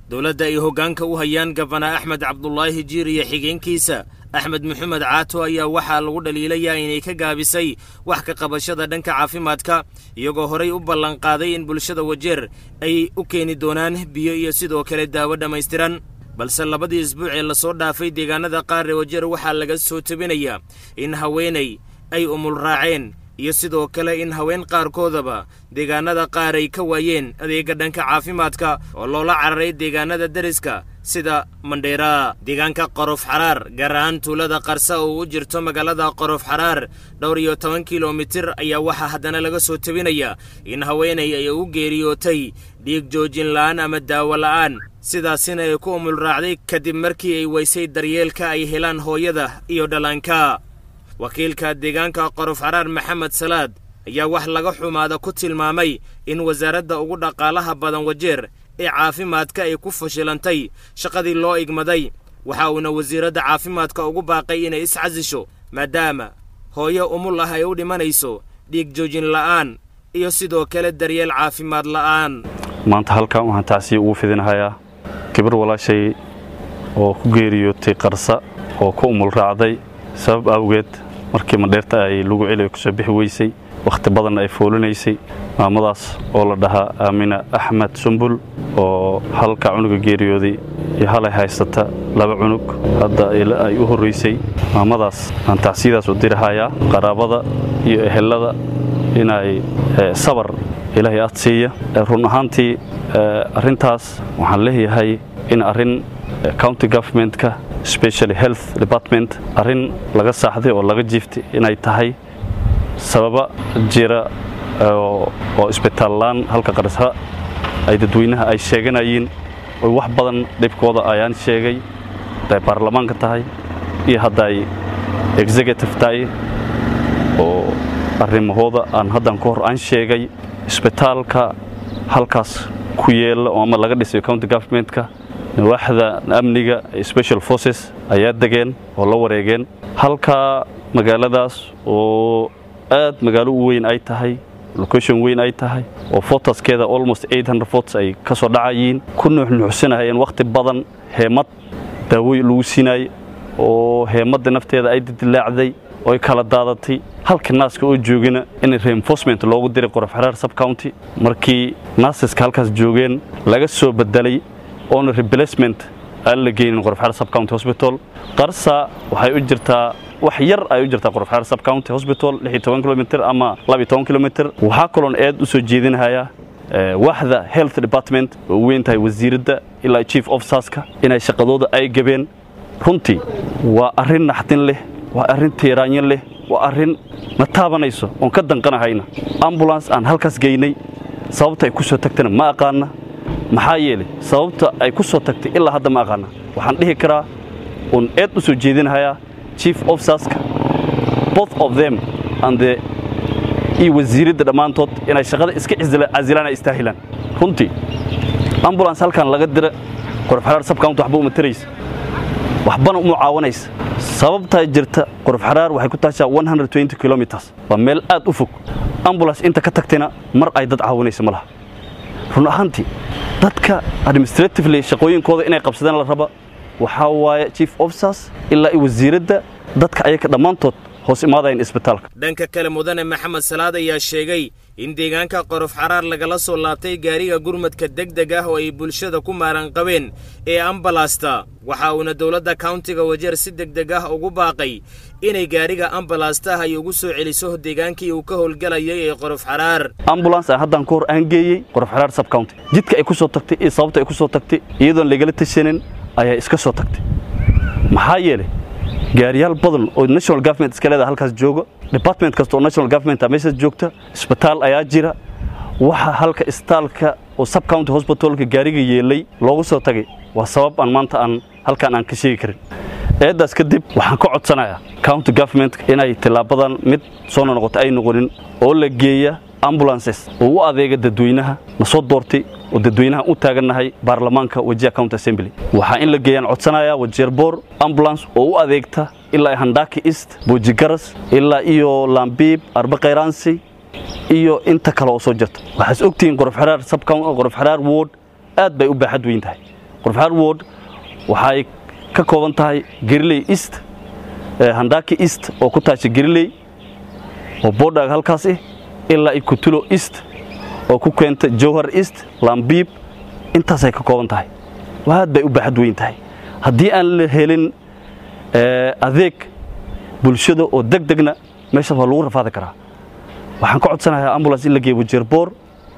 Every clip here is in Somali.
dowladda ay hoggaanka u hayaan gabana axmed cabdulaahi jiir iyo xigeenkiisa axmed maxamed caato ayaa waxaa lagu dhaliilayaa inay ka gaabisay wax ka qabashada dhanka caafimaadka iyagoo horay u ballanqaaday in bulshada wajeer ay u keeni doonaan biyo iyo sidoo kale daawo dhammaystiran balse labadii isbuuc ee lasoo dhaafay deegaanada qaar ee wajeer waxaa laga soo tebinayaa in haweenay ay umul raaceen iyo sidoo kale in haween qaarkoodaba deegaanada qaar ay ka waayeen adeega dhanka caafimaadka oo loola cararay deegaanada deriska sida mandheera deegaanka qorof xaraar gaar ahaan tuulada qarsa oo u jirto magaalada qorof xaraar dhowr iyo toban kilomitir ayaa waxaa haddana laga soo tebinayaa in haweenay ay u geeriyootay dhiig joojin la'aan ama daawo la'aan sidaasina ay ku umul raacday kadib markii ay weysay daryeelka ay helaan hooyada iyo dhallaanka wakiilka deegaanka qorof xaraar maxamed salaad ayaa wax laga xumaada ku tilmaamay in wasaaradda ugu dhaqaalaha badan wajeer ee caafimaadka ay ku fashilantay shaqadii loo igmaday waxa uuna wasiiradda caafimaadka ugu baaqay inay iscasisho maadaama hooyo umul ah ay u dhimanayso dhiig joojin la'aan iyo sidoo kale daryeel caafimaad la'aan maanta halkan waxaan tacsiya ugu fidinhayaa gabar walaashay oo ku geeriyootay qarsa oo ku umul raacday sabab awgeed markii mandheerta ay lagu celiyo kasoo bixi weysay wakhti badanna ay foolinaysay maamadaas oo la dhahaa aamina axmed sumbul oo halka cunuga geeriyooday iyo halay haysata laba cunug hadda ay u horraysay maamadaas aan tacsiyadaas u dirahayaa qaraabada iyo ehelada inay sabar ilaahay ad siiya run ahaantii arrintaas waxaan leeyahay in arrin county governmentka specially health department arrin laga saaxday oo laga jiiftay inay tahay sababa jira oo isbitaallaan halka qarsa ay dadweynaha ay sheeganayeen oy wax badan dhibkooda ayaan sheegay hadday baarlamaanka tahay iyo hadday executive tahay oo arrimahooda aan haddan ka hor aan sheegay isbitaalka halkaas ku yeela oo ama laga dhisayo county governmentka nawaaxda amniga special forces ayaa degeen oo la wareegeen halkaa magaaladaas oo aad magaalo u weyn ay tahay location weyn ay tahay oo fotaskeeda almost vots ay ka soo dhacayiin ku nuuxnuuxsanahayeen wakhti badan heemad daawoy lagu siinayay oo heemadda nafteeda ay didilaacday oy kala daadatay halka naaska oo joogana in reinforcement loogu diray qorof xaraar subcounty markii naasaska halkaas joogeen laga soo bedelay oona replacement aan la geynin qorofxaar subcounty hospital qarsa waxay u jirtaa wax yar ay u jirtaa qorofxaar subcounty hospital kilomitr ama kilomitr waxaa kaloon aad u soo jeedinhayaa waaxda health department oo u weyn tahay wasiiradda ilaa chief officerska inay shaqadooda ay gabeen runtii waa arrin naxdin leh waa arrin tiiraanyo leh waa arrin na taabanayso oon ka danqanahayna ambulance aan halkaas geynay sababta ay ku soo tagtana ma aqaana maxaa yeelay sababta ay ku soo tagtay ilaa hadda ma aqaana waxaan dhihi karaa uun eed u soo jeedinhayaa chief officerska both of them and the iyo wasiiradda dhammaantood inay shaqada iska casilaan ay istaahilaan runtii ambulance halkan laga dira qorofxaraar subcounty waxba uma taraysa waxbana uma caawanaysa sababtaa jirta qorofxaraar waxay ku taashaa kilomitrs waa meel aad u fog ambulance inta ka tagtayna mar ay dad caawinaysa ma laha run ahaantii dadka administratively shaqooyinkooda inay qabsadaan la raba waxaa waaye chief officers ilaa i wasiiradda dadka ayaka dhammaantood hoos imaadayan isbitaalka dhanka kale mudane maxamed salaad ayaa sheegay in deegaanka qorof xaraar lagala soo laabtay gaariga gurmadka deg deg ah oo ay bulshada ku maaran qabeen ee ambalaasta waxa uuna dowladda kauntiga wajeer si deg deg ah ugu baaqay inay gaariga ambalaasta ay ugu soo celiso deegaankii uu ka howlgelayay ee qorof xaraar ambulance aan haddaan ka hor aan geeyey qorof xaraar subcounty jidka ay ku soo tagtay iyo sababta ay ku soo tagtay iyadoon lagala tashanin ayaa iska soo tagtay maxaa yeelay gaariyaal badan oo national government iska leedaha halkaas jooga department kasta oo national government meeshaas joogta isbitaal ayaa jira waxa halka isbitaalka oo subcounty hospitalka gaariga yeelay loogu soo tagay waa sabab aan maanta aan halkaan aan ka sheegi karin eeddaas kadib waxaan ka codsanayaa county government inay tilaabadan mid soo noqota ay noqonin oo la geeya ambulances oo u adeega dadweynaha na soo doortay oo dadweynaha u taagannahay baarlamaanka wajiha county assembly waxaa in la geeyaan codsanayaa wajeerboor ambulance oo u adeegta ilaa handaki east boojigaras ilaa iyo lambiib arba khayraansi iyo inta kale oo soo jirta waxaas ogtihiin qorofxaraar subqorof xaraar ward aad bay u baaxad weyn tahay qorfaxaar ward waxay ka kooban tahay geriley east handaki east oo ku taasha geriley oo boodhaag halkaas ah ilaa i kutulo east oo ku keenta jowhar east lambiib intaasay ka kooban tahay aad bay u baaxad weyn tahay haddii aan la helin adeeg bulshada oo deg degna meeshaas waa lagu rafaadi karaa waxaan ka codsanayaa ambulance in la geeyo wajeerboor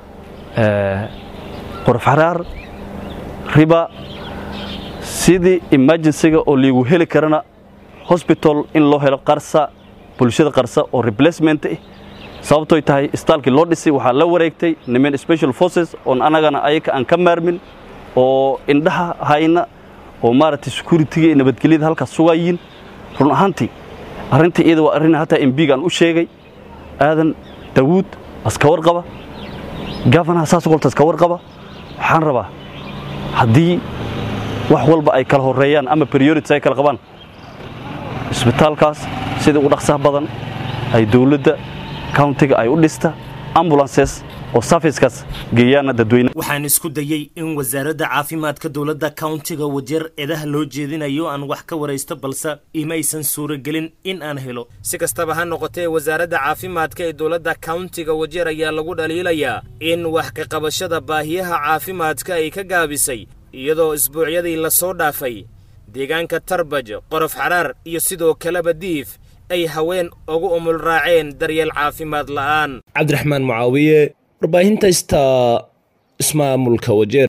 qorofxaraar riba sidii emergencyga oo liigu heli karana hosbital in loo helo qarsa bulshada qarsa oo replacement ah sababtoy tahay istaalkii loo dhisay waxaa la wareegtay niman special forces oon annagana ayaka aan ka maarmin oo indhaha hayna oo maaragtay securitiga iyo nabadgelyada halkaas sugayiin run ahaantii arrintii iyada waa arrin hataa embiga aan u sheegay aadan daawuud aska warqaba gafanaha saas golta aska warqaba waxaan rabaa haddii wax walba ay kala horeeyaan ama priorities ay kala qabaan isbitaalkaas sida ugu dhaqsaha badan ay dowladda countiga ay u dhista ambulances oo safiskaas geeyaana dadweyne waxaan isku dayey in wasaaradda caafimaadka dowladda countiga wajeer eedaha loo jeedinayo aan wax ka waraysto balse imaysan suuragelin in aan helo si kastaba ha noqotee wasaaradda caafimaadka ee dowladda countiga wajeer ayaa lagu dhaliilayaa in wax ka qabashada baahiyaha caafimaadka ay ka gaabisay iyadoo isbuucyadii la soo dhaafay deegaanka tarbaj qorof xaraar iyo sidoo kaleba diif ay haween ugu umul raaceen daryeel caafimaad la'aan cabdiraxmaan mucaawiye warbaahinta ista ismaamulka wajeer